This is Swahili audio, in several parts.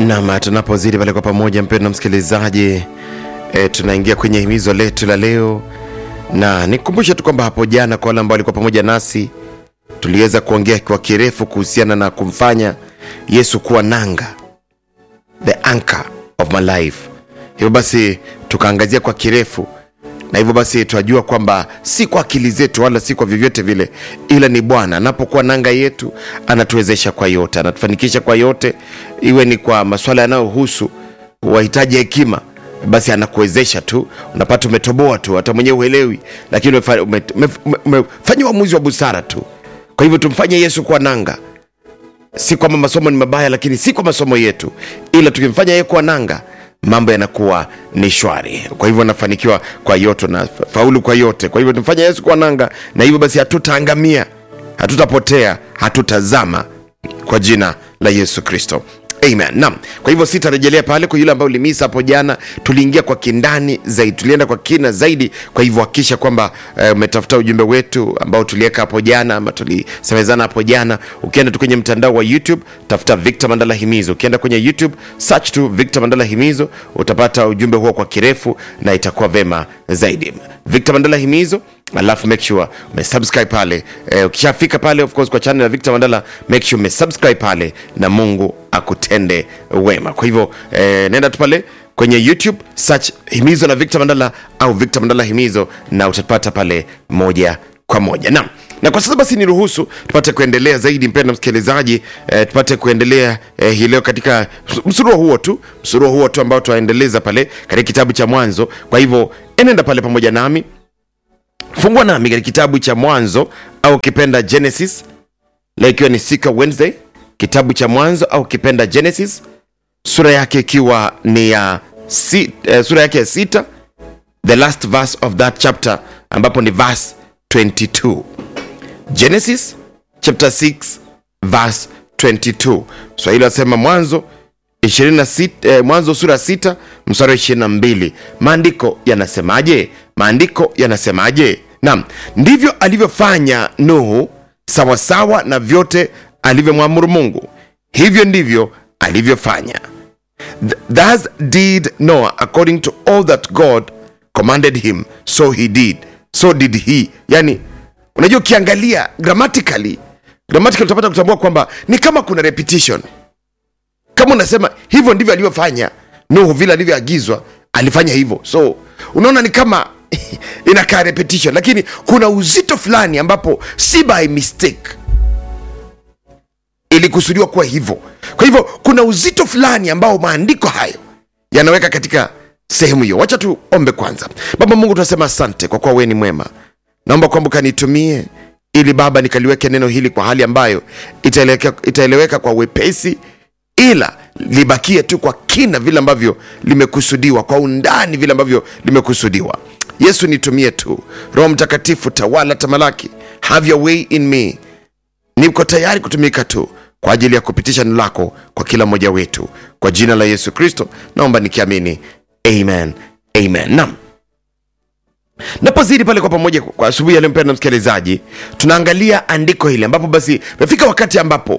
Nam, tunapozidi pale kwa pamoja, mpendwa msikilizaji, e, tunaingia kwenye himizo letu la leo, na nikukumbushe tu kwamba hapo jana, kwa wale ambao walikuwa pamoja nasi, tuliweza kuongea kwa kirefu kuhusiana na kumfanya Yesu kuwa nanga, the anchor of my life. Hivyo basi tukaangazia kwa kirefu na hivyo basi tunajua kwamba si kwa akili zetu wala si kwa vyovyote vile, ila ni Bwana anapokuwa nanga yetu, anatuwezesha kwa yote, anatufanikisha kwa yote, iwe ni kwa masuala yanayohusu wahitaji hekima, basi anakuwezesha tu, unapata umetoboa tu, hata mwenyewe uelewi, lakini umefa- ume- ume- ume- umefanya uamuzi wa busara tu. Kwa hivyo tumfanye Yesu kuwa nanga si kwamba masomo ni mabaya lakini si kwa masomo yetu ila tukimfanya yeye kuwa nanga mambo yanakuwa ni shwari kwa hivyo nafanikiwa kwa yote na faulu kwa yote kwa hivyo tumfanya yesu kuwa nanga na hivyo basi hatutaangamia hatutapotea hatutazama kwa jina la yesu kristo amen naam kwa hivyo sitarejelea pale kwa yule ambayo ulimisa hapo jana tuliingia kwa kindani zaidi tulienda kwa kina zaidi kwa hivyo hakikisha kwamba eh, umetafuta ujumbe wetu ambao tuliweka hapo jana ama tulisemezana hapo jana ukienda tu kwenye mtandao wa youtube tafuta victor mandala himizo ukienda kwenye youtube search tu victor mandala himizo utapata ujumbe huo kwa kirefu na itakuwa vema zaidi victor mandala himizo alafu make sure umesubscribe pale eh, ukishafika pale of course kwa channel ya victor mandala make sure umesubscribe pale na mungu akutende wema kwa hivyo eh, nenda tu pale kwenye youtube search himizo la victor mandala au victor mandala himizo na utapata pale moja kwa moja naam na kwa sasa basi niruhusu tupate kuendelea zaidi mpendo msikilizaji eh, tupate kuendelea eh, hii leo katika msuruo huo tu msuruo huo tu ambao tunaendeleza pale katika kitabu cha mwanzo kwa hivyo enenda pale pamoja nami fungua nami katika kitabu cha mwanzo au kipenda genesis leo ikiwa ni siku ya wednesday kitabu cha mwanzo au kipenda genesis sura yake ikiwa ni ya si, eh, sura yake ya sita the last verse of that chapter ambapo ni verse 22 genesis chapter 6 verse 22 swahili wasema mwanzo 26, eh, mwanzo sura 6 mstari wa 22 maandiko yanasemaje maandiko yanasemaje naam ndivyo alivyofanya nuhu sawasawa na vyote alivyomwamuru mungu hivyo ndivyo alivyofanya Th- thus did noah according to all that god commanded him so he did so did he yani unajua ukiangalia grammatically grammatically utapata kutambua kwamba ni kama kuna repetition kama unasema hivyo ndivyo alivyofanya nuhu vile alivyoagizwa alifanya hivyo so unaona ni kama inakaa repetition lakini kuna uzito fulani ambapo si by mistake ilikusudiwa kuwa hivyo kwa hivyo kuna uzito fulani ambao maandiko hayo yanaweka katika sehemu hiyo wacha tuombe kwanza baba mungu tunasema asante kwa kuwa wewe ni mwema naomba kwamba ukanitumie ili baba nikaliweke neno hili kwa hali ambayo itaeleweka, itaeleweka kwa wepesi ila libakie tu kwa kina vile ambavyo limekusudiwa kwa undani vile ambavyo limekusudiwa yesu nitumie tu roho mtakatifu tawala tamalaki have your way in me niko tayari kutumika tu kwa ajili ya kupitisha neno lako kwa kila mmoja wetu kwa jina la yesu kristo naomba nikiamini amen amen nam napozidi pale kwa pamoja kwa asubuhi yaliyompenda msikilizaji tunaangalia andiko hili ambapo basi imefika wakati ambapo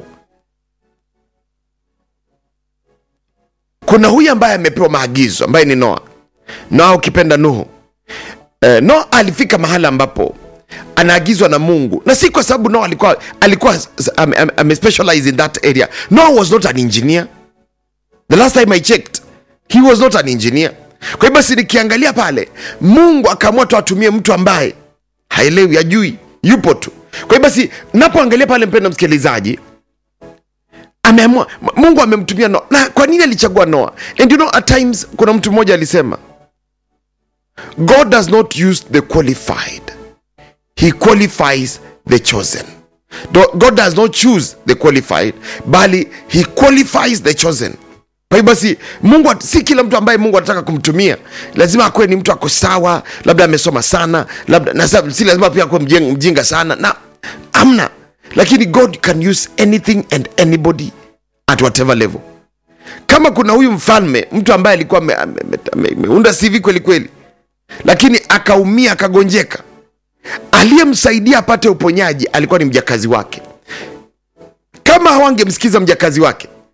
kuna huyu ambaye amepewa maagizo ambaye ni noa noa ukipenda nuhu eh, noa alifika mahala ambapo anaagizwa na mungu na si kwa sababu noa alikuwa alikuwa ame, ame, ame specialize in that area noa was not an engineer the last time i checked he was not an engineer kwa hiyo basi nikiangalia pale mungu akaamua tu atumie mtu ambaye haelewi ajui yupo tu kwa hiyo basi napoangalia pale mpendo msikilizaji ameamua mungu amemtumia noa na kwa nini alichagua noa and you know at times kuna mtu mmoja alisema god does not use the qualified he qualifies the chosen Do- god does not choose the qualified bali he qualifies the chosen kwa hiyo basi mungu at- si kila mtu ambaye mungu anataka kumtumia lazima akuwe ni mtu ako sawa labda amesoma sana labda na sa- si lazima pia akuwe mjing- mjinga sana na amna lakini god can use anything and anybody at whatever level kama kuna huyu mfalme mtu ambaye alikuwa ame- ame- ame- ame- ameunda sivi kweli kweli lakini akaumia akagonjeka aliyemsaidia apate uponyaji alikuwa ni mjakazi wake kama hawangemsikiza mjakazi wake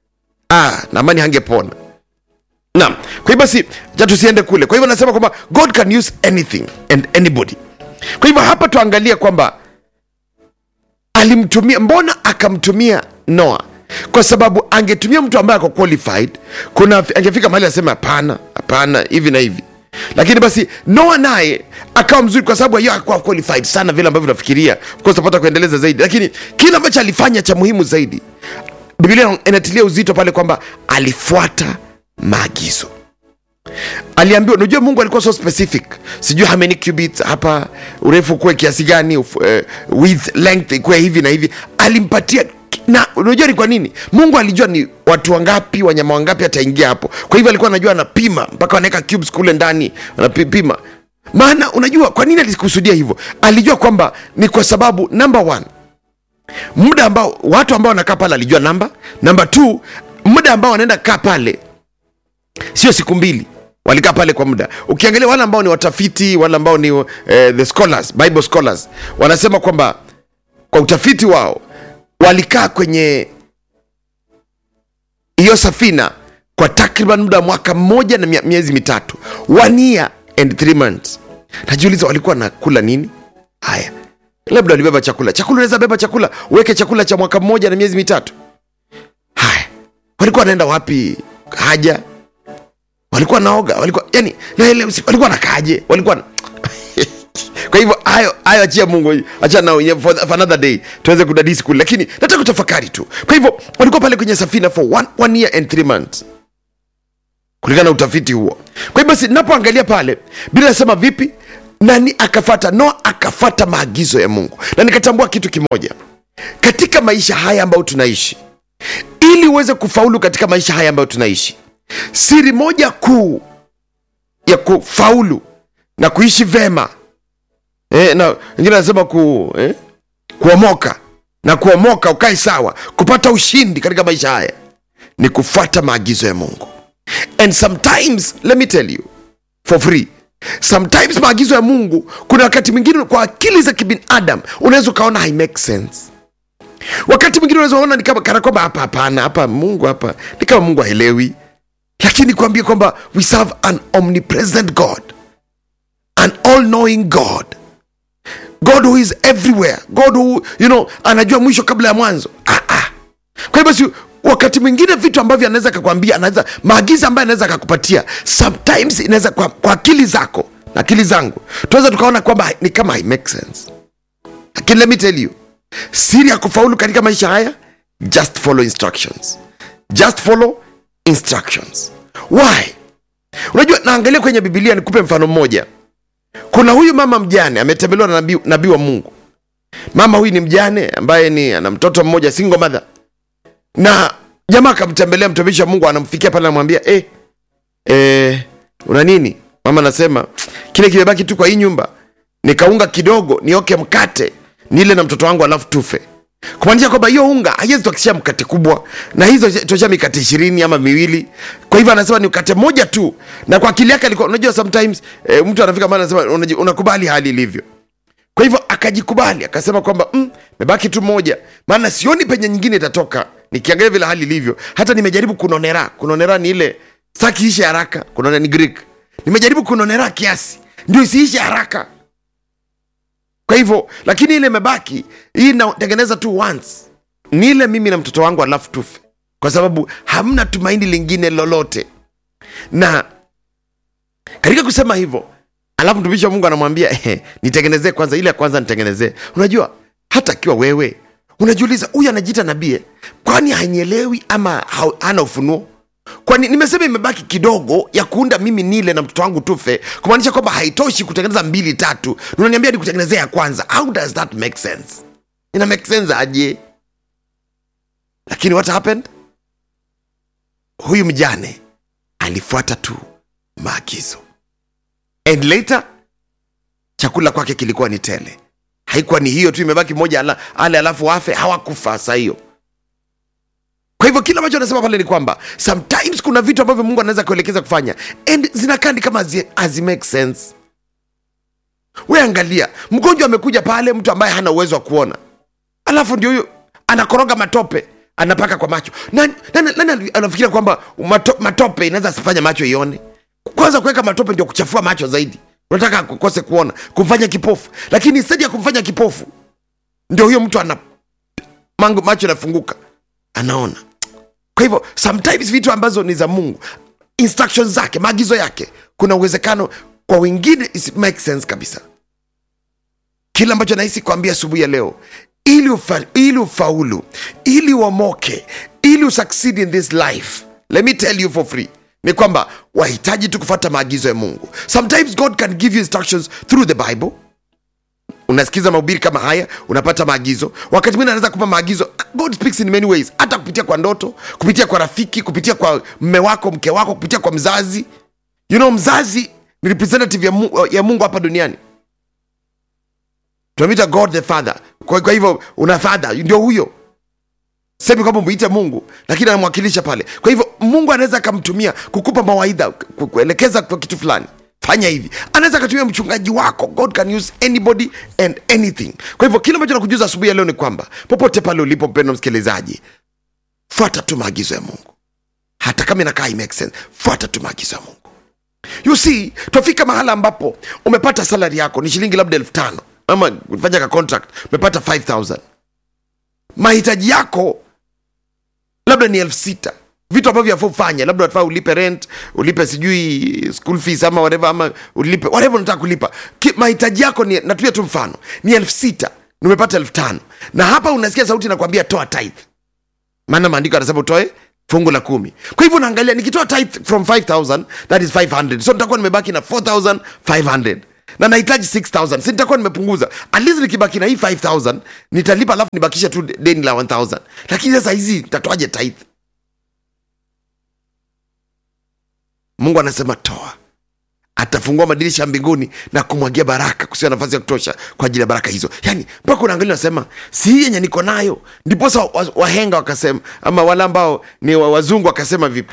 ah, namani hangepona naam kwa hivyo basi ja tusiende kule kwa hivyo nasema kwamba god can use anything and anybody kwa hivyo hapa tuangalie kwamba alimtumia mbona akamtumia noa kwa sababu angetumia mtu ambaye ako qualified kuna angefika mahali asema hapana hapana hivi na hivi lakini basi noa naye akawa mzuri kwa sababu hiyo akuwa qualified sana vile ambavyo nafikiria Of course tapata kuendeleza zaidi lakini kile ambacho alifanya cha muhimu zaidi biblia inatilia uzito pale kwamba alifuata maagizo aliambiwa unajua mungu alikuwa so specific sijui how many cubits hapa urefu kuwe kiasi gani uf, uh, width length kuwe hivi na hivi alimpatia na unajua ni kwa nini mungu alijua ni watu wangapi wanyama wangapi ataingia hapo kwa hivyo alikuwa anajua anapima mpaka wanaweka cubes kule ndani anapima maana unajua kwa nini alikusudia hivyo alijua kwamba ni kwa sababu number one muda ambao watu ambao wanakaa pale alijua namba namba t muda ambao wanaenda kaa pale sio siku mbili walikaa pale kwa muda ukiangalia wale ambao ni watafiti wale ambao ni uh, the scholars bible scholars wanasema kwamba kwa utafiti wao walikaa kwenye hiyo safina kwa takriban muda wa mwaka mmoja na mie- miezi mitatu one year and three months najiuliza walikuwa nakula nini haya labda walibeba chakula chakula unaweza beba chakula uweke chakula cha mwaka mmoja na miezi mitatu haya walikuwa wanaenda wapi haja walikuwa naoga walikuwa yani naelewa si- walikuwa nakaje walikuwa na... kwa hivyo hayo hayo achia mungu acha nao yenyewe for, for another day tuweze kudadisi kule lakini nataka kutafakari tu kwa hivyo walikuwa pale kwenye safina for one, one year and three months kulingana na utafiti huo kwa hivyo basi napoangalia pale bila nasema vipi nani akafata noa akafata maagizo ya mungu na nikatambua kitu kimoja katika maisha haya ambayo tunaishi ili uweze kufaulu katika maisha haya ambayo tunaishi siri moja kuu ya kufaulu na kuishi vema eh, na wengine anasema ku, eh, kuomoka na kuomoka ukae sawa kupata ushindi katika maisha haya ni kufuata maagizo ya mungu and sometimes let me tell you for free sometimes maagizo ya mungu kuna wakati mwingine kwa akili za kibinadam unaweza ukaona hai make sense wakati mwingine unaweza uona ni kama kana kwamba hapa hapana hapa mungu hapa ni kama mungu haelewi lakini kuambia kwamba we serve an omnipresent god an all knowing god god who is everywhere god who you know anajua mwisho kabla ya mwanzo ah, ah. kwa hiyo basi wakati mwingine vitu ambavyo anaweza akakwambia anaweza maagizo ambayo anaweza akakupatia sometimes inaweza kwa, kwa akili zako na akili zangu tunaweza tukaona kwamba ni kama hai make sense lakini let me tell you siri ya kufaulu katika maisha haya just follow instructions just follow instructions why unajua naangalia kwenye bibilia nikupe mfano mmoja kuna huyu mama mjane ametembelewa na nabii nabii wa mungu mama huyu ni mjane ambaye ni ana mtoto mmoja single mother na jamaa akamtembelea mtumishi wa mungu anamfikia pale anamwambia eh, eh, una nini mama anasema kile kimebaki tu kwa hii nyumba nikaunga kidogo nioke mkate nile na mtoto wangu alafu tufe kumaanisha kwamba hiyo unga haiwezi tuakishia mkate kubwa na hizo tosha mikate ishirini ama miwili kwa hivyo anasema ni mkate moja tu na kwa akili yake alikuwa unajua sometimes eh, mtu anafika mahali anasema unaji- unakubali hali ilivyo kwa hivyo akajikubali akasema kwamba mm, mebaki tu moja maana sioni penye nyingine itatoka nikiangalia vile hali ilivyo hata nimejaribu kunonera kunonera ni ile sitaki ishe haraka kunonera ni greek nimejaribu kunonera kiasi ndio isiishe haraka kwa hivyo lakini ile imebaki hii inatengeneza tu once ni ile mimi na mtoto wangu alafu tufe kwa sababu hamna tumaini lingine lolote na katika kusema hivyo alafu mtumishi wa mungu anamwambia eh, nitengenezee kwanza ile ya kwanza nitengenezee unajua hata akiwa wewe unajiuliza huyu anajiita nabii eh? kwani hanielewi ama ha- hana ufunuo kwani nimesema imebaki kidogo ya kuunda mimi nile na mtoto wangu tufe kumaanisha kwamba haitoshi kutengeneza mbili tatu Na unaniambia nikutengenezea ya kwanza how does that make sense ina make sense aje lakini what happened huyu mjane alifuata tu maagizo and later chakula kwake kilikuwa ni tele haikuwa ni hiyo tu imebaki moja ala, ale alafu afe hawakufa saa hiyo kwa hivyo kile ambacho anasema pale ni kwamba sometimes kuna vitu ambavyo mungu anaweza kuelekeza kufanya and zinakaa ni kama hazi, hazi make sense we angalia mgonjwa amekuja pale mtu ambaye hana uwezo wa kuona alafu ndio huyo anakoroga matope anapaka kwa macho nani, nani, nani anafikiria kwamba mato, matope inaweza sifanya macho ione kwanza kuweka matope ndio kuchafua macho zaidi unataka kukose kuona kumfanya kipofu lakini stadi ya kumfanya kipofu ndio huyo mtu ana mango macho yanafunguka anaona kwa hivyo sometimes vitu ambazo ni za mungu instructions zake maagizo yake kuna uwezekano kwa wengine it makes sense kabisa kile ambacho nahisi kuambia asubuhi ya leo ili, ufa, ili ufaulu ili uomoke ili usucceed in this life let me tell you for free ni kwamba wahitaji tu kufuata maagizo ya mungu sometimes god can give you instructions through the bible unasikiza mahubiri kama haya unapata maagizo wakati mwingine anaweza kupa maagizo god speaks in many ways hata kupitia kwa ndoto kupitia kwa rafiki kupitia kwa mme wako mke wako kupitia kwa mzazi you know mzazi ni representative ya mungu, ya mungu hapa duniani tunamwita god the father kwa, kwa hivyo una father ndio huyo semi kwamba mwite mungu lakini anamwakilisha pale kwa hivyo mungu anaweza akamtumia kukupa mawaidha ku- kuelekeza kwa kitu fulani fanya hivi anaweza akatumia mchungaji wako god can use anybody and anything kwa hivyo kile ambacho nakujuza asubuhi ya leo ni kwamba popote pale ulipo mpendo msikilizaji fuata tu maagizo ya mungu hata kama inakaa i make sense fuata tu maagizo ya mungu you see twafika mahala ambapo umepata salari yako ni shilingi labda elfu tano ama fanya ka contract umepata 5000 mahitaji yako labda ni elfu sita vitu ambavyo yafaa ufanye labda unafaa ulipe rent ulipe sijui school fees ama whatever ama ulipe whatever unataka kulipa Ki- mahitaji yako ni natuia tu mfano ni elfu sita nimepata elfu tano na hapa unasikia sauti nakwambia toa tithe maana maandiko anasema utoe fungu la kumi kwa hivyo unaangalia nikitoa tithe from 5000 that is 500 so nitakuwa nimebaki na 4500 na nahitaji 6000 si nitakuwa nimepunguza at least nikibaki na hii 5000 nitalipa alafu nibakisha tu deni la 1000 lakini sasa hizi nitatoaje tithe mungu anasema toa atafungua madirisha ya mbinguni na kumwagia baraka kusiwa nafasi ya kutosha kwa ajili ya baraka hizo yani mpaka unaangalia unasema si hii yenye niko nayo ndiposa wa- wahenga wakasema ama wale ambao ni wa- wazungu wakasema vipi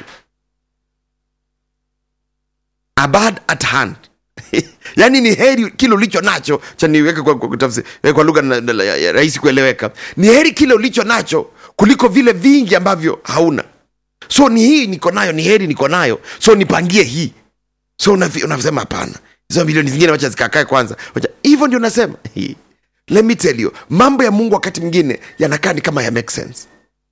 a bird at hand yaani ni heri kile ulicho nacho cha niweke kwa, kwa, kwa, kwa, kwa lugha na- na- ya- ya rahisi kueleweka ni heri kile ulicho nacho kuliko vile vingi ambavyo hauna so ni hii niko nayo ni heri niko nayo so nipangie hii so unafi- unasema hapana hizo milioni zingine wacha zikakae kwanza wacha hivyo ndio nasema Hii. let me tell you mambo ya mungu wakati mwingine yanakaa ni kama ya make sense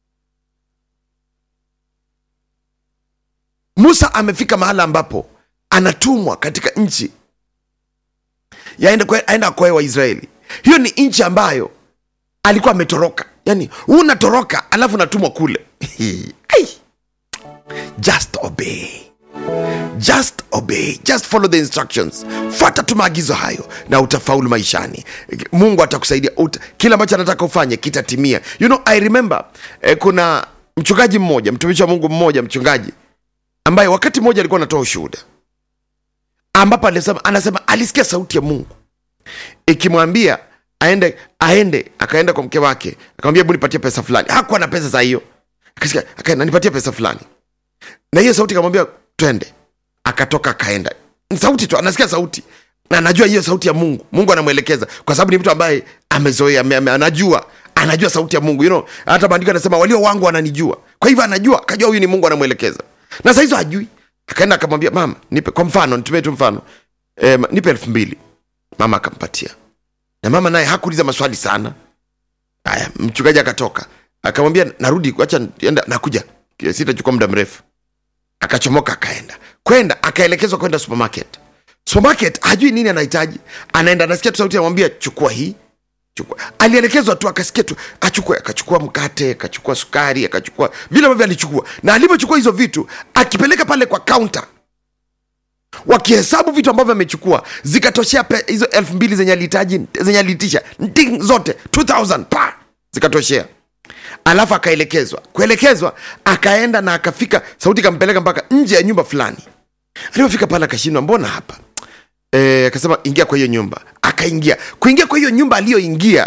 musa amefika mahala ambapo anatumwa katika nchi yaende kwe- aenda akoe waisraeli hiyo ni nchi ambayo alikuwa ametoroka yani unatoroka alafu unatumwa kule Ai. just obey just obey just follow the instructions fuata tu maagizo hayo na utafaulu maishani mungu atakusaidia Uta, kile ambacho anataka ufanye kitatimia you know i remember eh, kuna mchungaji mmoja mtumishi wa mungu mmoja mchungaji ambaye wakati mmoja alikuwa anatoa ushuhuda ambapo alisema, anasema alisikia sauti ya mungu ikimwambia aende aende akaenda kwa mke wake akamwambia hebu nipatie pesa fulani hakuwa na pesa za hiyo akasikia akaenda nipatie pesa fulani na hiyo sauti ikamwambia twende akatoka akaenda Ni sauti tu anasikia sauti na anajua hiyo sauti ya mungu mungu anamwelekeza kwa sababu ni mtu ambaye amezoea ame, ame, anajua anajua sauti ya mungu you know, hata maandiko anasema walio wangu wananijua kwa hivyo anajua akajua huyu ni mungu anamwelekeza na sahizo hajui akaenda akamwambia mama nipe kwa mfano nitumie tu mfano e, nipe elfu mbili mama akampatia na mama naye hakuuliza maswali sana haya mchungaji akatoka akamwambia narudi acha enda nakuja sitachukua muda mrefu akachomoka akaenda kwenda akaelekezwa kwenda supermarket supermarket hajui nini anahitaji anaenda anasikia tu sauti anamwambia chukua hii chukua alielekezwa tu akasikia tu achukue akachukua mkate akachukua sukari akachukua vile ambavyo alichukua na alivyochukua hizo vitu akipeleka pale kwa kaunta wakihesabu vitu ambavyo amechukua zikatoshea pe- hizo elfu mbili zenye alihitaji zenye aliitisha nding zote 2000 pa zikatoshea alafu akaelekezwa kuelekezwa akaenda na akafika sauti ikampeleka mpaka nje ya nyumba fulani alipofika pale akashindwa mbona hapa Eh, akasema ingia kwa hiyo nyumba akaingia kuingia kwa hiyo nyumba aliyoingia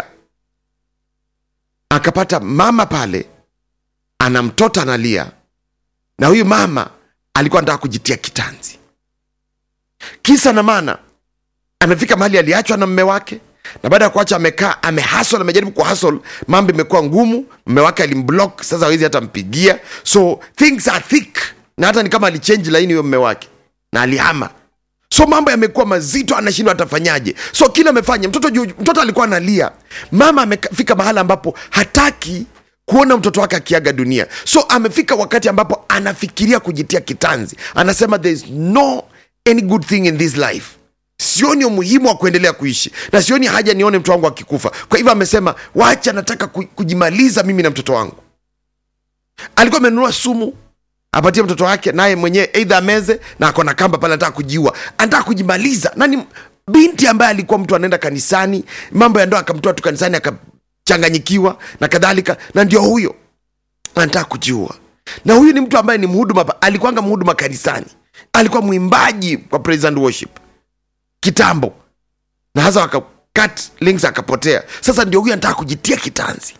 akapata mama pale ana mtoto analia na huyu mama alikuwa anataka kujitia kitanzi kisa na maana amefika mahali aliachwa na mme wake na baada ya kuacha amekaa amehasol amejaribu kuhasol mambo imekuwa ngumu mme wake alimblock sasa hawezi hata mpigia so things are thick na hata ni kama alichange laini huyo mme wake na alihama so mambo yamekuwa mazito anashindwa atafanyaje so kile amefanya mtoto juu mtoto alikuwa analia mama amefika mahala ambapo hataki kuona mtoto wake akiaga dunia so amefika wakati ambapo anafikiria kujitia kitanzi anasema there is no any good thing in this life sioni umuhimu wa kuendelea kuishi na sioni haja nione mtoto wangu akikufa kwa hivyo amesema wacha nataka ku- kujimaliza mimi na mtoto wangu alikuwa amenunua sumu apatie mtoto wake naye mwenyewe eidha ameze na ako na kamba pale anataka kujiua anataka kujimaliza na ni binti ambaye alikuwa mtu anaenda kanisani mambo ya ndoa akamtoa tu kanisani akachanganyikiwa na kadhalika na ndio huyo anataka kujiua na huyu ni mtu ambaye ni mhuduma pa- alikuwanga mhuduma kanisani alikuwa mwimbaji kwa praise and worship kitambo na hasa waka cut links akapotea sasa ndio huyu anataka kujitia kitanzi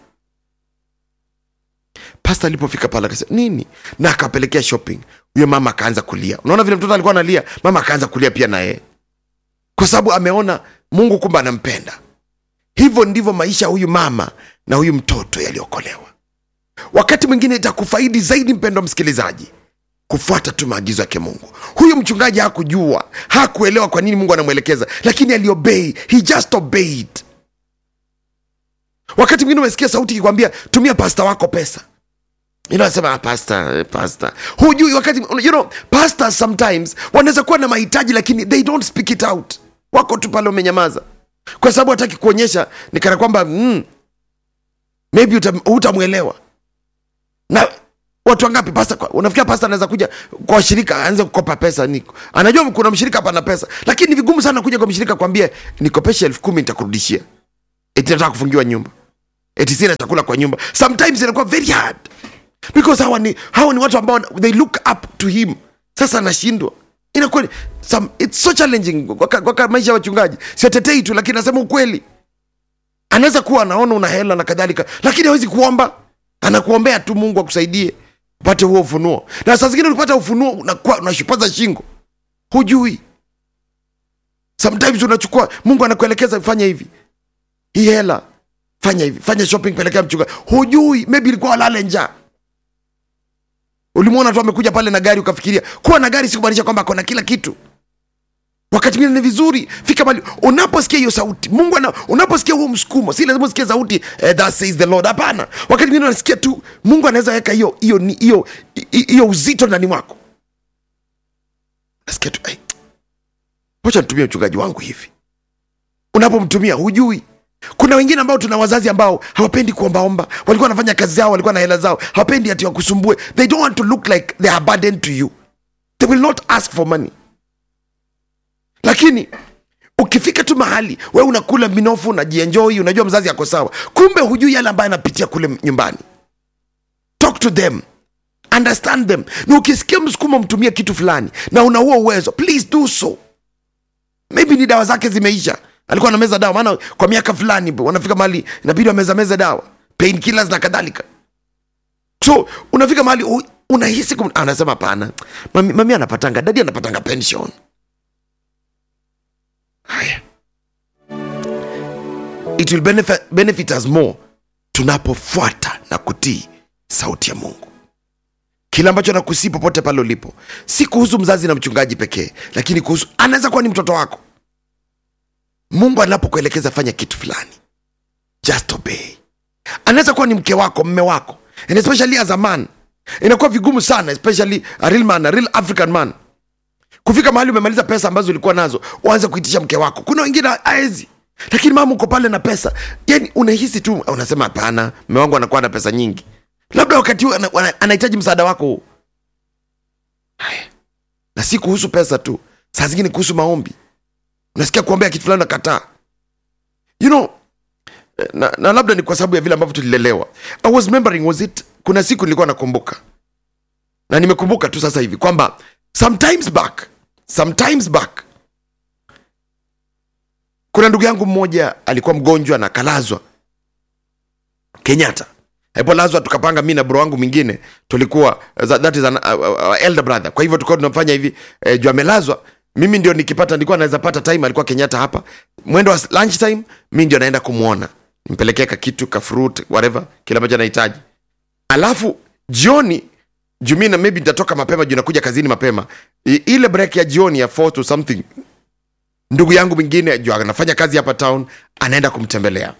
pasta alipofika pale akasema nini na akapelekea shopping huyo mama akaanza kulia unaona vile mtoto alikuwa analia mama akaanza kulia pia na yeye kwa sababu ameona mungu kumbe anampenda hivyo ndivyo maisha ya huyu mama na huyu mtoto yaliokolewa wakati mwingine itakufaidi zaidi mpendo msikilizaji kufuata tu maagizo yake mungu huyu mchungaji hakujua hakuelewa kwa nini mungu anamwelekeza lakini aliobei he just obeyed wakati mwingine umesikia sauti ikikwambia tumia pasta wako pesa You know, nasema ah, pastor, eh, pastor. hujui wakati you know, pastors sometimes wanaweza kuwa na mahitaji lakini they don't speak it out wako tu pale wamenyamaza kwa sababu hataki kuonyesha ni kana kwamba mm, maybe utam- hutamwelewa na watu wangapi pasta kwa- unafikia pasta anaweza kuja kwa washirika aanze kukopa pesa ni anajua kuna mshirika hapa na pesa lakini ni vigumu sana kuja kwa mshirika kwambie nikopeshe elfu kumi nitakurudishia eti nataka kufungiwa nyumba eti sina chakula kwa nyumba sometimes inakuwa very hard because hawa ni, hawa ni watu ambao they look up to him sasa anashindwa inakuwa ni- some, it's so challenging kwa, kwa, kwa maisha ya wachungaji siatetei tu lakini nasema ukweli anaweza kuwa anaona una hela na kadhalika lakini hawezi kuomba anakuombea tu mungu akusaidie upate huo ufunuo na saa zingine ukipata ufunuo unakuwa unashupaza shingo hujui sometimes unachukua mungu anakuelekeza fanya hivi hii hela fanya hivi fanya shopping pelekea mchunga hujui maybe ilikuwa walale njaa ulimwona tu amekuja pale na gari ukafikiria kuwa na gari sikumaanisha kwamba akona kila kitu wakati mwingine ni vizuri fika mali unaposikia hiyo sauti mungu ana, unaposikia huo msukumo si lazima usikie sauti eh, that says the lord hapana wakati mwingine unasikia tu mungu anaweza weka hiyo hiyo ni- hiyo hi- hiyo uzito ndani mwako nasikia tu "Ai, wacha nitumie mchungaji wangu hivi unapomtumia hujui kuna wengine ambao tuna wazazi ambao hawapendi kuombaomba walikuwa wanafanya kazi zao walikuwa na hela zao hawapendi ati wakusumbue they don't want to look like they are burden to you they will not ask for money lakini ukifika tu mahali we unakula minofu unajienjoi unajua mzazi ako sawa kumbe hujui yale ambayo anapitia kule nyumbani talk to them understand them na ukisikia msukumo mtumie kitu fulani na una huo uwezo please do so maybe ni dawa zake zimeisha alikuwa anameza dawa maana kwa miaka fulani wanafika mahali inabidi wameza meza dawa pain killers na kadhalika so unafika mahali u- unahisi kum... anasema hapana mami, mami anapatanga dadi anapatanga pension haya it will benefit, benefit us more tunapofuata na kutii sauti ya mungu kile ambacho nakusii popote pale ulipo si kuhusu mzazi na mchungaji pekee lakini kuhusu anaweza kuwa ni mtoto wako mungu anapokuelekeza fanya kitu fulani just obey anaweza kuwa ni mke wako mme wako and especially as a man inakuwa vigumu sana especially a real man, a real african man kufika mahali umemaliza pesa ambazo ulikuwa nazo uanze kuitisha mke wako kuna wengine aezi lakini mama uko pale na pesa yani unahisi tu unasema hapana mme wangu anakuwa na pesa nyingi labda wakati huu ana- ana- anahitaji msaada wako huu haya na si kuhusu pesa tu saa zingine kuhusu maombi unasikia kuombea kitu fulani nakataa you know eh, na, na labda ni kwa sababu ya vile ambavyo tulilelewa i was remembering was it kuna siku nilikuwa nakumbuka na nimekumbuka tu sasa hivi kwamba sometimes back sometimes back kuna ndugu yangu mmoja alikuwa mgonjwa na akalazwa kenyatta alipolazwa tukapanga mi na bro wangu mwingine tulikuwa that is an, uh, uh, elder brother kwa hivyo tulikuwa tunafanya hivi eh, juu amelazwa mimi ndio nikipata nilikuwa naweza pata time alikuwa kenyatta hapa mwendo wa lunch time mi ndio naenda kumwona nimpelekee ka kitu ka fruit whatever kile ambacho anahitaji alafu jioni jumi na maybe nitatoka mapema juu nakuja kazini mapema I, ile break ya jioni ya 4 to something ndugu yangu mwingine juu anafanya kazi hapa town anaenda kumtembelea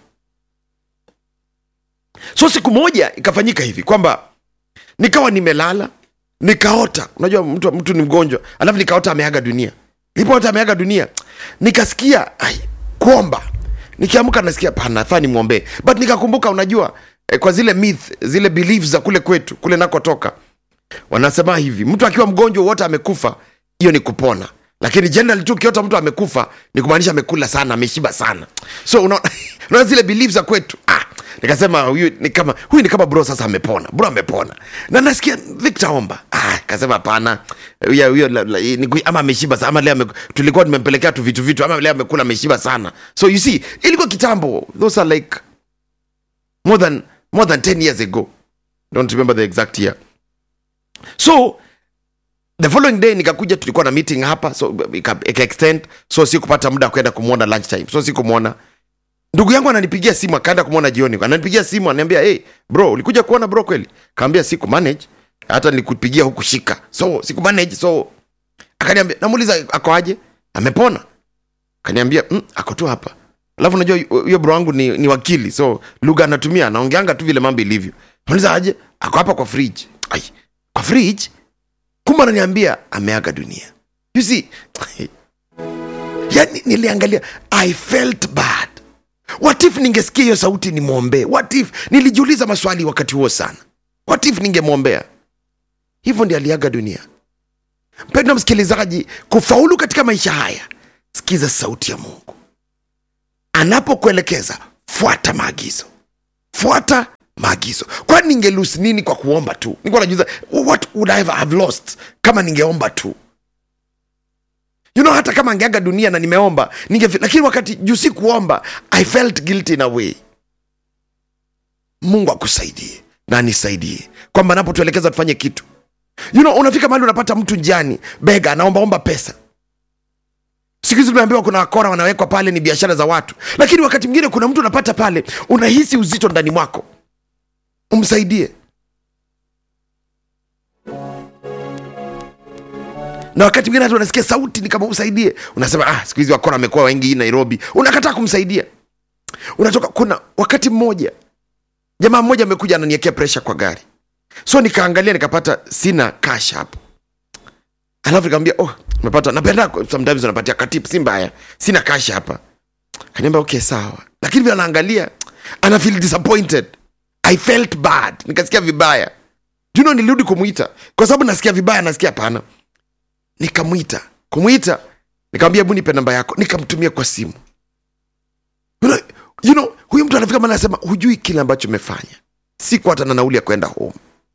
so siku moja ikafanyika hivi kwamba nikawa nimelala nikaota unajua mtu, mtu ni mgonjwa alafu nikaota ameaga dunia nilipoota ameaga dunia nikasikia ai, kuomba nikiamka nasikia panafaa nimwombee but nikakumbuka unajua eh, kwa zile myth zile beliefs za kule kwetu kule nakotoka wanasema hivi mtu akiwa mgonjwa wote amekufa hiyo ni kupona lakini general tu ukiota mtu amekufa ni kumaanisha amekula sana ameshiba sana so unaona una zile beliefs za kwetu ah, nikasema huyu ni kama huyu ni kama bro sasa amepona bro amepona na nasikia victor omba ah, kasema hapana huyo huyo la- la- ni- ama ameshiba sana ama leo ame, tulikuwa nimempelekea tu vitu vitu ama leo amekula ameshiba sana so you see ilikuwa kitambo those are like more than more than 10 years ago don't remember the exact year so the following day nikakuja tulikuwa na meeting hapa so ika ika extend so sikupata muda wa kwenda kumwona lunch time so sikumwona ndugu yangu ananipigia simu akaenda kumwona jioni ananipigia simu ananiambia hey, bro ulikuja kuona bro kweli kaambia siku manage hata nilikupigia huku shika so siku manage so akaniambia namuuliza ako aje amepona akaniambia mm, ako tu hapa alafu unajua huyo bro wangu ni, ni wakili so lugha anatumia anaongeanga tu vile mambo ilivyo nauliza aje ako hapa kwa fridge ai kwa fridge kumbe ananiambia ameaga dunia you see yani niliangalia i felt bad what if ningesikia hiyo sauti nimwombee what if nilijiuliza maswali wakati huo sana what if ningemwombea hivyo ndi aliaga dunia mpendwa msikilizaji kufaulu katika maisha haya sikiza sauti ya mungu anapokuelekeza fuata maagizo fuata maagizo kwani ningelusi nini kwa kuomba tu nikuwa najuza what would I have lost kama ningeomba tu you know hata kama angeaga dunia na nimeomba ninge lakini wakati juu si kuomba i felt guilty in a way mungu akusaidie na anisaidie kwamba anapotuelekeza tufanye kitu you know unafika mahali unapata mtu njiani bega anaombaomba pesa siku hizi tumeambiwa kuna wakora wanawekwa pale ni biashara za watu lakini wakati mwingine kuna mtu unapata pale unahisi uzito ndani mwako umsaidie na wakati mwingine hata unasikia sauti ni kama umsaidie unasema ah, siku hizi wakora wamekuwa wengi hii nairobi unakataa kumsaidia unatoka kuna wakati mmoja jamaa mmoja amekuja ananiekea presha kwa gari so nikaangalia nikapata sina cash hapo alafu nikamwambia oh umepata napenda sometimes unapatia katip si mbaya sina cash hapa kaniambia okay sawa lakini vile anaangalia ana feel disappointed i felt bad nikasikia vibaya you know nilirudi kumwita kwa sababu nasikia vibaya nasikia hapana nikamwita kumwita nikamwambia hebu nipe namba yako nikamtumia kwa simu you know, you know, huyu mtu anafika mahali anasema hujui kile ambacho umefanya siku hata na nauli ya kwenda home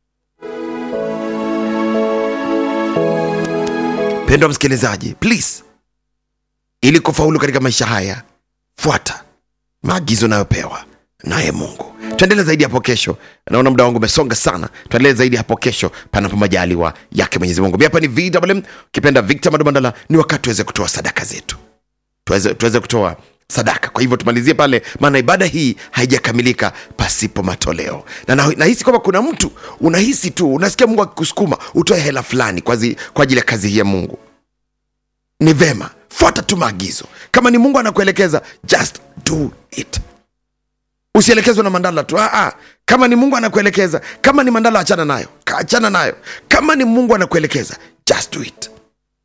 pendwa msikilizaji please ili kufaulu katika maisha haya fuata maagizo nayopewa naye mungu tuendelee zaidi hapo kesho naona muda wangu umesonga sana tuendelee zaidi hapo kesho panapo majaliwa yake mwenyezi mungu mi hapa ni vwm ukipenda victor madumandala ni wakati tuweze kutoa sadaka zetu tuweze, tuweze kutoa sadaka kwa hivyo tumalizie pale maana ibada hii haijakamilika pasipo matoleo na na- nahisi kwamba kuna mtu unahisi tu unasikia mungu akikusukuma utoe hela fulani kwa, zi, kwa ajili ya kazi hii ya mungu ni vema fuata tu maagizo kama ni mungu anakuelekeza just do it usielekezwe na mandala tu Aa, kama ni mungu anakuelekeza kama ni mandala achana nayo Ka- achana nayo kama ni mungu anakuelekeza just do it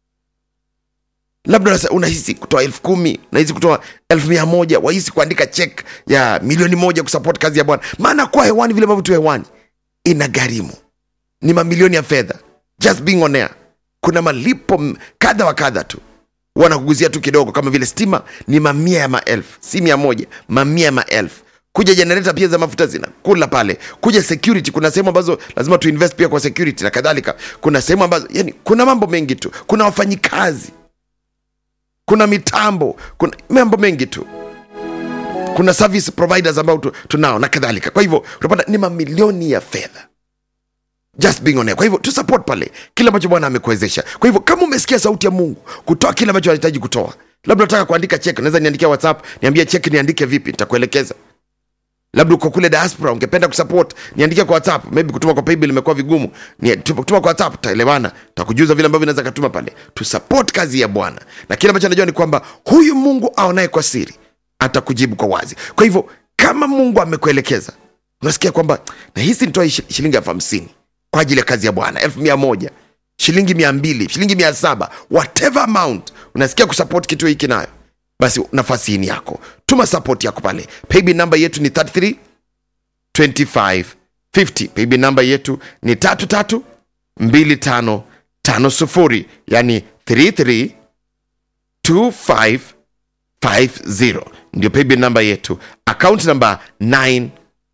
labda unasa- unahisi kutoa elfu kumi unahisi kutoa elfu mia moja wahisi kuandika chek ya milioni moja kusupport kazi ya bwana maana kuwa hewani vile ambavyo tu hewani ina gharimu ni mamilioni ya fedha just being on air kuna malipo m- kadha wa kadha tu wanakuguzia tu kidogo kama vile stima ni mamia ya maelfu si mia moja mamia ya maelfu kuja generator pia za mafuta zinakula pale kuja security kuna sehemu ambazo lazima tuinvest pia kwa security na kadhalika kuna sehemu ambazo yani kuna mambo mengi tu kuna wafanyikazi kuna mitambo kuna mambo mengi tu kuna service providers ambao tu, tunao na kadhalika kwa hivyo unapata ni mamilioni ya fedha just being on air. Kwa hivyo tu support pale kile ambacho Bwana amekuwezesha. Kwa hivyo kama umesikia sauti ya Mungu kutoa kile ambacho unahitaji kutoa, labda unataka kuandika check, unaweza niandikia WhatsApp, niambie check niandike vipi, nitakuelekeza. Labda uko kule diaspora, ungependa kusupport, niandikia kwa WhatsApp. Maybe kutuma kwa PayBill imekuwa vigumu, ni kutuma kwa WhatsApp, taelewana, takujuza vile ambavyo naweza katuma pale. Tu support kazi ya Bwana, na kile ambacho najua ni kwamba huyu Mungu aonaye kwa siri atakujibu kwa wazi. Kwa hivyo kama Mungu amekuelekeza, unasikia kwamba nahisi nitoe shilingi elfu hamsini kwa ajili ya kazi ya Bwana, elfu mia moja shilingi mia mbili shilingi mia saba whatever amount unasikia kusupport kitu hiki nayo, basi nafasi hii ni yako. Tuma support yako pale. Paybill namba yetu ni 33 25 50. Paybill namba yetu ni 33 25 50, yani 33 25 50 ndio paybill namba yetu. Account namba 967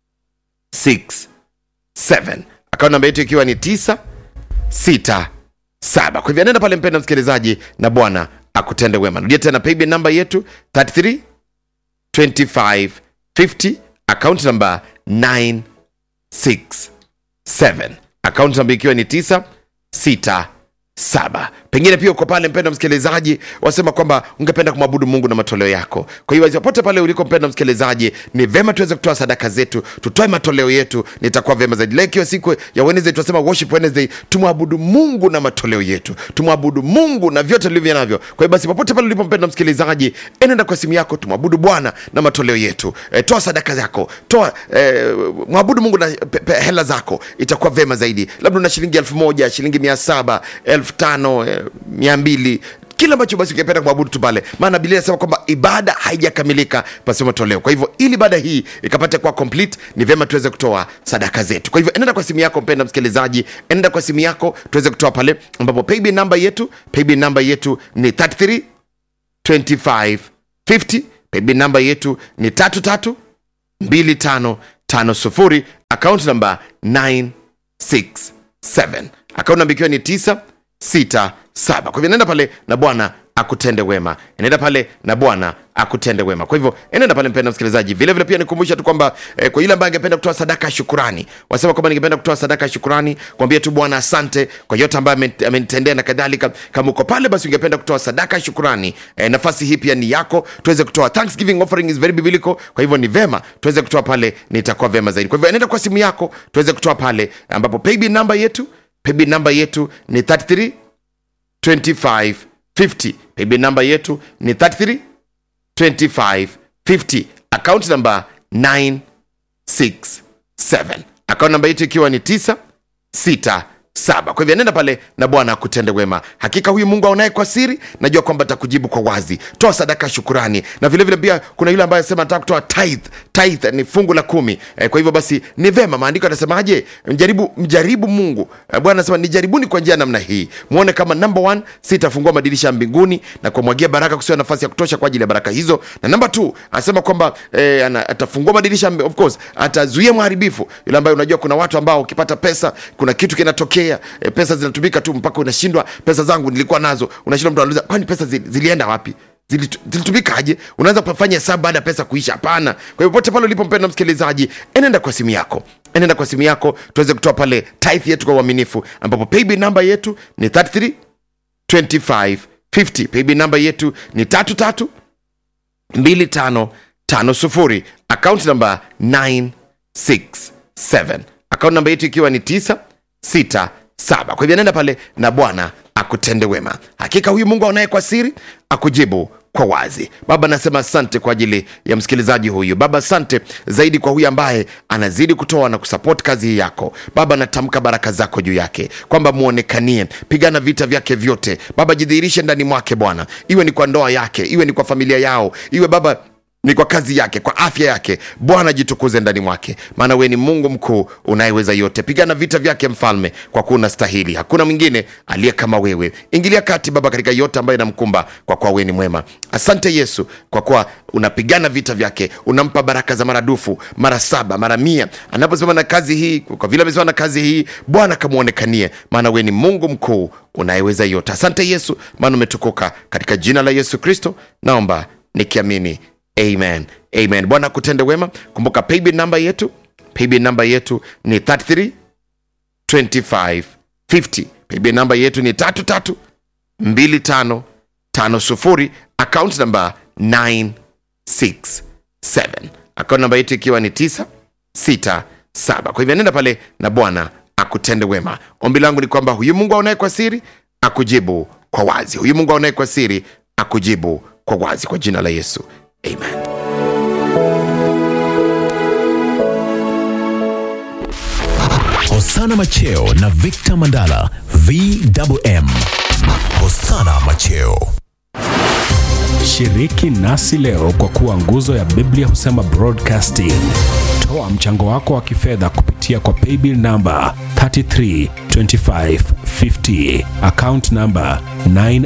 account namba yetu ikiwa ni 967. Kwa hivyo nenda pale, mpenda msikilizaji, na Bwana akutende wema. Rudia tena paybill namba yetu 33 25 50, account namba 967, account namba ikiwa ni 967 saba pengine pia uko pale mpenda msikilizaji wasema kwamba ungependa kumwabudu mungu na matoleo yako kwa hiyo popote pale uliko mpenda msikilizaji ni vema tuweze kutoa sadaka zetu tutoe matoleo yetu nitakuwa vema zaidi leo ikiwa siku ya wednesday tunasema worship wednesday tumwabudu mungu na matoleo yetu tumwabudu mungu na vyote tulivyo navyo kwa hiyo basi popote pale ulipo mpenda msikilizaji enenda kwa simu yako tumwabudu bwana na matoleo yetu e, toa sadaka zako toa e, mwabudu mungu na pe, pe, hela zako itakuwa vema zaidi labda una shilingi elfu moja shilingi mia saba elfu tano eh, mia mbili kile ambacho basi ungependa kumwabudu tu pale maana biblia inasema kwamba ibada haijakamilika pasipo matoleo kwa hivyo ili ibada hii ikapate kuwa complete ni vyema tuweze kutoa sadaka zetu kwa hivyo enenda kwa simu yako mpenda msikilizaji enenda kwa simu yako tuweze kutoa pale ambapo paybill namba yetu paybill namba yetu ni 33 25 50 paybill namba yetu ni 33 25 50 account namba 967 account namba ikiwa ni 9 sita saba kwa hivyo nenda pale na bwana akutende wema nenda pale na bwana akutende wema kwa hivyo enenda pale mpenda msikilizaji vile vile pia nikumbusha tu kwamba eh, kwa yule ambaye angependa kutoa sadaka ya shukurani wasema kwamba ningependa kutoa sadaka ya shukurani kuambia tu bwana asante kwa yote ambayo amenitendea na kadhalika kama uko pale basi ungependa kutoa sadaka ya shukurani eh, nafasi hii pia ni yako tuweze kutoa thanksgiving offering is very biblical kwa hivyo ni vema tuweze kutoa pale nitakuwa vema zaidi kwa hivyo enenda kwa simu yako tuweze kutoa pale ambapo paybill namba yetu paybill namba yetu ni 33 25 50 paybill namba yetu ni 33 25 50 account namba 967 account namba yetu ikiwa ni 967 kwa hivyo nenda pale na bwana akutende wema hakika huyu mungu aonaye kwa siri najua kwamba atakujibu kwa wazi toa sadaka shukurani na vilevile vile pia kuna yule ambaye anasema nataka kutoa tithe tithe ni fungu la kumi e, kwa hivyo basi ni vema maandiko anasemaje mjaribu mjaribu mungu e, bwana anasema nijaribuni kwa njia namna hii mwone kama number one sitafungua madirisha ya mbinguni na kumwagia baraka kusiwa nafasi ya kutosha kwa ajili ya baraka hizo na namba two anasema kwamba e, atafungua madirisha of course atazuia mharibifu yule ambaye unajua kuna watu ambao ukipata pesa kuna kitu kinatokea e, pesa zinatumika tu mpaka unashindwa pesa zangu nilikuwa nazo unashindwa mtu anauliza kwani pesa zili, zilienda wapi zilitumikaje unaweza kufanya hesabu baada ya pesa kuisha hapana kwa hivyo pote pale ulipo mpenda msikilizaji enenda kwa simu yako enenda kwa simu yako tuweze kutoa pale tithe yetu kwa uaminifu ambapo paybill namba yetu ni 33 25 50 paybill namba yetu ni 33 25 50 account namba 967 account namba yetu ikiwa ni 9 6 7 kwa hivyo nenda pale na bwana akutende wema hakika huyu mungu aonaye kwa siri akujibu kwa wazi baba nasema asante kwa ajili ya msikilizaji huyu baba asante zaidi kwa huyu ambaye anazidi kutoa na kusapoti kazi hii yako baba natamka baraka zako juu yake kwamba mwonekanie pigana vita vyake vyote baba jidhihirishe ndani mwake bwana iwe ni kwa ndoa yake iwe ni kwa familia yao iwe baba ni kwa kazi yake kwa afya yake bwana jitukuze ndani mwake maana wewe ni mungu mkuu unayeweza yote pigana vita vyake mfalme kwa kuwa unastahili hakuna mwingine aliye kama wewe ingilia kati baba katika yote ambayo inamkumba kwa kuwa wewe ni mwema asante yesu kwa kuwa unapigana vita vyake unampa baraka za maradufu mara saba mara mia anaposimama na kazi hii kwa vile amesimama na kazi hii bwana kamwonekanie maana wewe ni mungu mkuu unayeweza yote asante yesu maana umetukuka katika jina la yesu kristo naomba nikiamini amen amen bwana kutende wema kumbuka paybill namba yetu paybill namba yetu ni 33 2550 paybill namba yetu ni 332550 account namba 967 account namba yetu ikiwa ni 967 kwa hivyo nenda pale na bwana akutende wema ombi langu ni kwamba huyu mungu aonaye kwa siri akujibu kwa wazi huyu mungu aonaye kwa siri akujibu kwa wazi kwa jina la yesu amen Hosana Macheo na Victor Mandala VMM. Hosana Macheo. Shiriki nasi leo kwa kuwa nguzo ya Biblia husema broadcasting. Toa mchango wako wa kifedha kupitia kwa paybill namba 332550 account namba 9